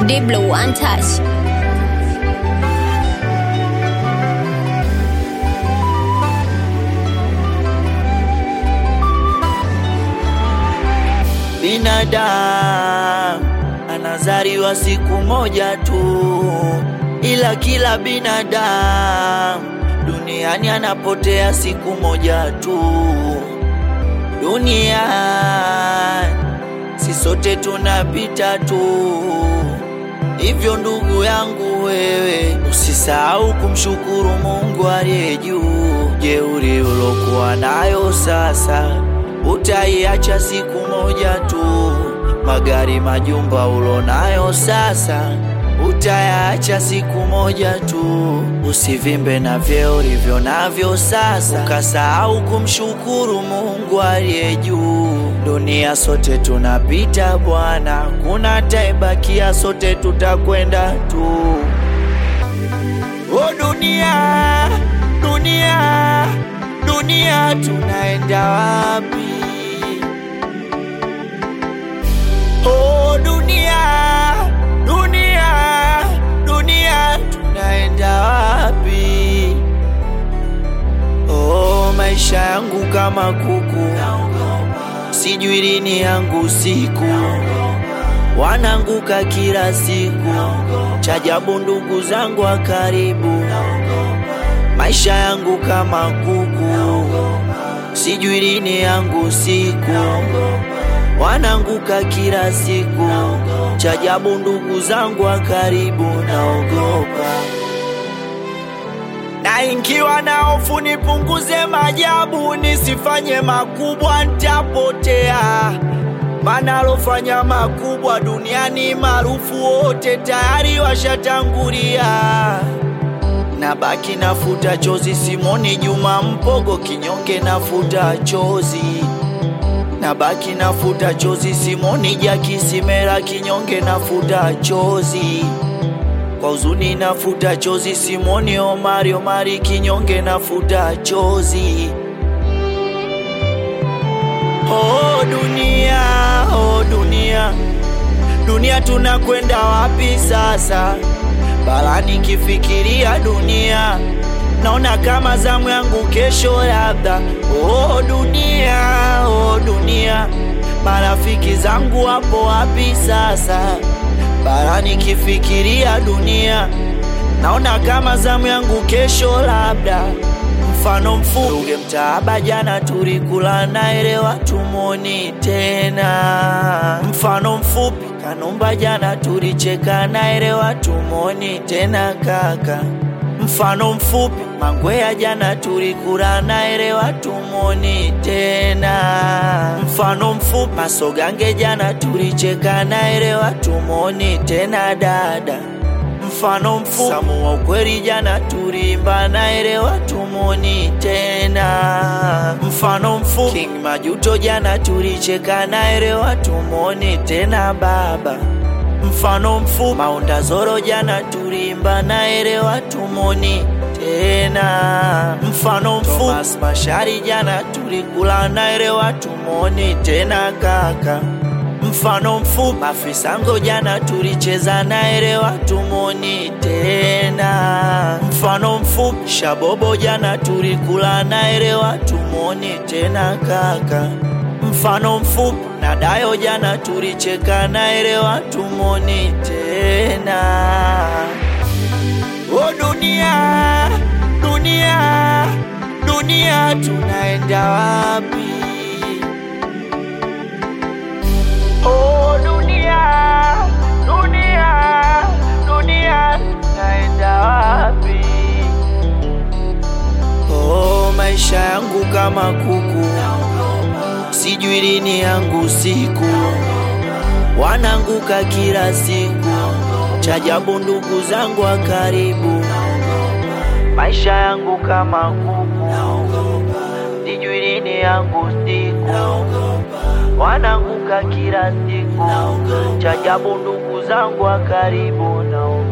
Diblo One Touch. Binadamu anazaliwa siku moja tu, ila kila binadamu duniani anapotea siku moja tu. Dunia si sote tunapita tu, hivyo ndugu yangu wewe usisahau kumshukuru Mungu aliye juu. Jeuri ulokuwa nayo sasa utaiacha siku moja tu. Magari, majumba ulonayo sasa utayaacha siku moja tu. Usivimbe na vyeo ulivyo navyo sasa, ukasahau kumshukuru Mungu aliye juu. Dunia sote tunapita bwana, kuna taibakia, sote tutakwenda tu. O dunia, dunia, dunia, tunaenda wapi? Oh dunia, dunia, dunia, tunaenda wapi? Oh maisha yangu kama kuku, sijui lini yangu siku, wananguka kila siku, chajabu ndugu zangu wa karibu, maisha yangu kama kuku, sijui lini yangu siku wananguka kila siku, chajabu ndugu zangu wa karibu, naogopa na ingiwa na hofu, nipunguze majabu, nisifanye makubwa, ntapotea. Maana alofanya makubwa duniani maarufu wote tayari washatangulia. Nabaki nafuta chozi, Simoni Juma Mpogo kinyonge, nafuta chozi nabaki nafuta chozi, Simoni Jaki Simera kinyonge, nafuta chozi kwa huzuni, nafuta chozi, Simoni Omari Omari kinyonge, nafuta chozi. Oh dunia, oh dunia, dunia, tunakwenda wapi sasa? Barani kifikiria dunia naona kama zamu yangu kesho labda. Oh dunia, oh dunia, marafiki zangu wapo wapi sasa? Barani kifikiria dunia, naona kama zamu yangu kesho labda. Mfano mfuge mtaaba, jana tulikula naelewa, tumoni tena. Mfano mfupi Kanumba, jana tulicheka naelewa, tumoni tena kaka mfano mfupi Mangwea jana tulikula naelewa, tumoni tena. Mfano mfupi Masogange jana tulicheka naelewa, tumoni tena dada. Mfano mfupi Samu wa ukweli jana tulimba naelewa, tumoni tena. Mfano mfupi King Majuto jana tulicheka naelewa, tumoni tena baba mfano mfupi Maunda Zoro jana tulimba naelewa, tumoni tena. Mfano mfupi Thomas Mashari jana tulikula naelewa, tumoni tena kaka. Mfano mfupi Mafisango jana tulicheza naelewa, tumoni tena. Mfano mfupi Shabobo jana tulikula naelewa, tumoni tena kaka mfano mfupi na Dayo jana tulicheka naelewa, tumoni tena. O dunia, dunia, dunia, tunaenda wapi? O dunia, dunia, dunia, tunaenda wapi? Oh, maisha yangu kama kuku sijui lini yangu siku, wananguka kila siku, chajabu ndugu zangu wa karibu, maisha yangu kama kuku, sijui lini yangu siku, wananguka kila siku, chajabu ndugu zangu wa karibu, nao